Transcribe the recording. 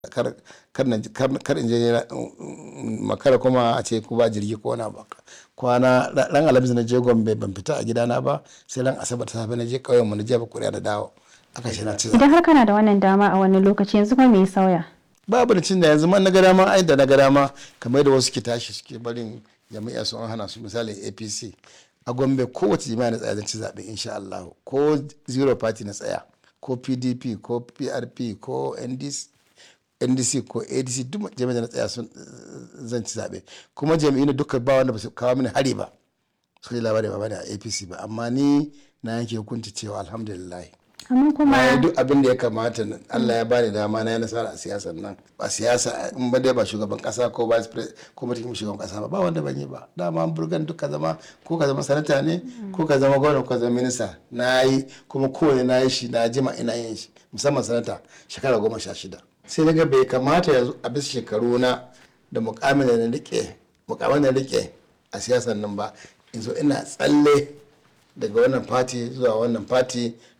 kar kar in je makara kuma a ce ku ba jirgi ko wani abu kwana ran alhamis na je gombe ban fita a gidana ba sai ran asabar ta safe na je ƙauyen mu na jefa kuri'a da dawo aka ce na ci Idan har kana da wannan dama a wani lokaci yanzu kuma me ya sauya? babu da cin da yanzu man na ga dama ai da na ga dama kamar da wasu ke tashi suke barin jami'a su an hana su misali apc a gombe kowace jami'a na tsaya zan ci zaɓe insha Allah ko zero party na tsaya ko pdp ko prp ko ndc ndc ko adc duk jami'a da na tsaya sun zan ci zaɓe kuma jami'in duka ba wanda ba su kawo mini hari ba su yi labari ba bane a apc ba amma ni na yanke hukunci cewa alhamdulillah Amma kuma na yi duk abin da ya kamata Allah ya bani dama na yi nasara a siyasar nan ba siyasa in ba dai ba shugaban kasa ko vice president ko mutum shugaban kasa ba ba wanda ban yi ba dama burgan duk ka zama ko ka zama sanata ne ko ka zama gwamna ko ka zama minista na yi kuma kowane na yi shi na jima ina yin shi musamman sanata shekara goma sha shida sai daga bai kamata yanzu a bisa shekaru na da mukamin da na rike mukamin da na rike a siyasar nan ba in zo ina tsalle daga wannan fati zuwa wannan fati